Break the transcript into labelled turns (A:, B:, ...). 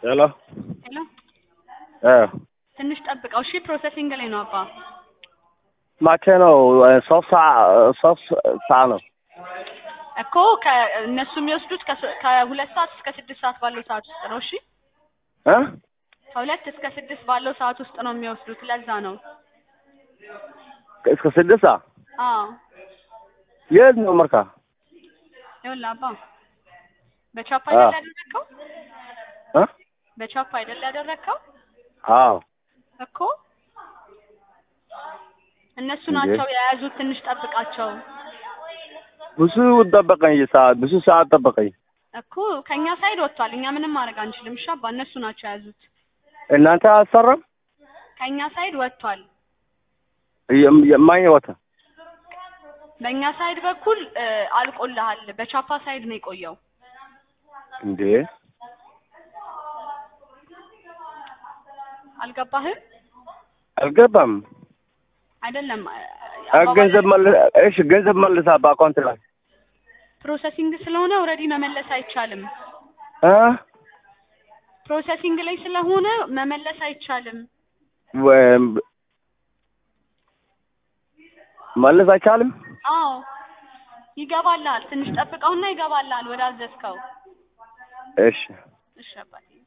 A: ሄሎ
B: ሄሎ
A: እ
B: ትንሽ ጠብቀው እሺ። ፕሮሰሲንግ ላይ ነው አባ።
A: መቼ ነው? ሶስት ሰዓት ሶስት ሰዓት ነው።
B: እኮ ከእነሱ የሚወስዱት ከስ- ከሁለት ሰዓት እስከ ስድስት ሰዓት ባለው ሰዓት ውስጥ ነው። እሺ
A: እ
B: ከሁለት እስከ ስድስት ባለው ሰዓት ውስጥ ነው የሚወስዱት። ለዛ ነው።
A: እስከ ስድስት ሰዓት
B: አዎ
A: የት ነው መርካ?
B: ይኸውልህ አባ በቻፕ
A: አዎ።
B: አይደል ያደረግከው?
A: እ
B: በቻፕ አይደል ያደረግከው
A: አዎ
B: እኮ እነሱ
A: እንዴ?
B: ናቸው የያዙት። ትንሽ ጠብቃቸው
A: ብዙ ጠበቀኝ፣ ሰዓት ብዙ ሰዓት ጠበቀኝ።
B: እኮ ከእኛ ሳይድ ወጥቷል። እኛ ምንም ማድረግ አንችልም። እሺ አባ እነሱ ናቸው የያዙት።
A: እናንተ አሰራም
B: ከእኛ ሳይድ ወጥቷል።
A: የማኝ ወተ
B: በእኛ ሳይድ በኩል እ፣ አልቆልሃል። በቻፓ ሳይድ ነው የቆየው።
A: እንዴ
B: አልገባህም?
A: አልገባም።
B: አይደለም እ፣
A: አ-
B: አባባል-
A: ገንዘብ መልስ፣ እሺ ገንዘብ መልሳ በአካውንት ላይ
B: ፕሮሰሲንግ ስለሆነ ኦልሬዲ መመለስ አይቻልም።
A: እ
B: ፕሮሰሲንግ ላይ ስለሆነ መመለስ አይቻልም።
A: ወይም መልስ አይቻልም።
B: አዎ ይገባልሃል። ትንሽ ጠብቀውና ይገባልሃል ወደ አዘዝከው።
A: እሺ
B: እሺ አባቴ